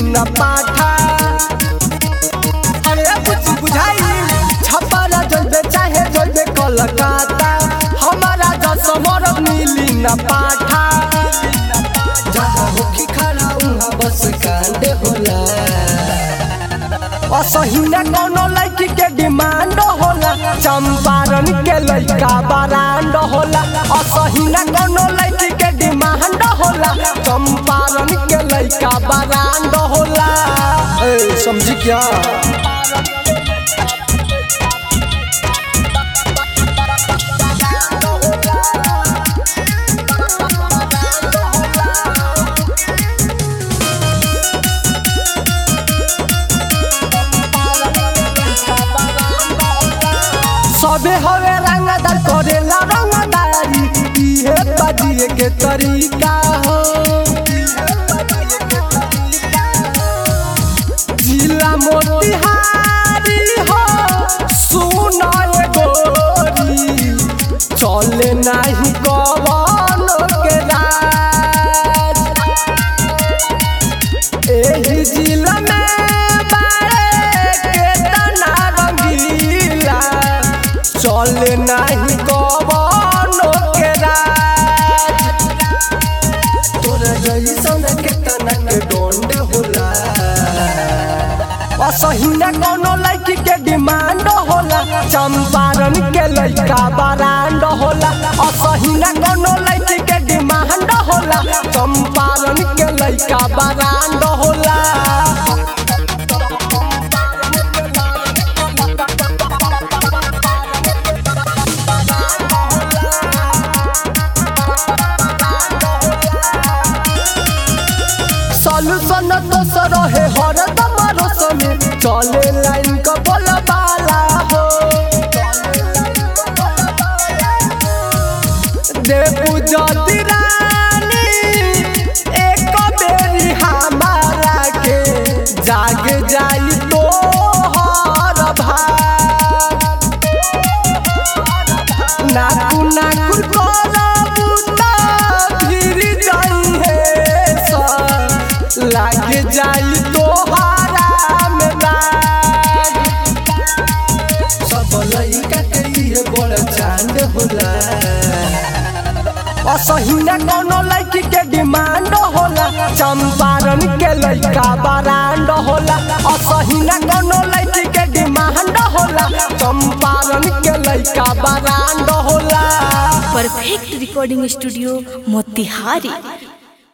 न पाठा अरे कुछ बुझाई छपरा जलबे चाहे जलबे कलकत्ता हमारा दसमर मिली न पाठा जहाँ होखी खड़ा उहाँ बस कांड होला असही न कोनो लड़की के डिमांड होला चंपारण के लड़का बरांड होला असही न कोनो लड़की के डिमांड होला चंपारण के लड़का बरांड होला ए समझी क्या सबे हवे रंगदार करेला रंगदारी इहे बजिए के तरीका हो जिला मोतिहारी हो सुनाए गोरी चले नाही कवन के राज एही जिला में बारे के तना रंगीला चले नाही कवन के राज तोरा जैसन के तना के डोंड होला असही न कोनो लड़की के डिमांड होला चंपारण के लड़का बरांड होला असही न कोनो लड़की के डिमांड होला चंपारण के लड़का बरांड होला सॉल्यूशन तो रहे हरदम रोशनी चले लाइन का बोलबाला हो देबू जति रानी एक बेरी हमारा के जाग जाई तो हर भाग नाकू नाकू करबू त फिर जाई हे सा लाग जाई तोहारा में लाग सब लइका के लिए बड़ चांद होला असही न कोनो लड़की के डिमांड होला चंपारण के लड़का बरांड होला असही न कोनो लड़की के डिमांड होला चंपारण के लड़का बरांड होला परफेक्ट रिकॉर्डिंग स्टूडियो मोतिहारी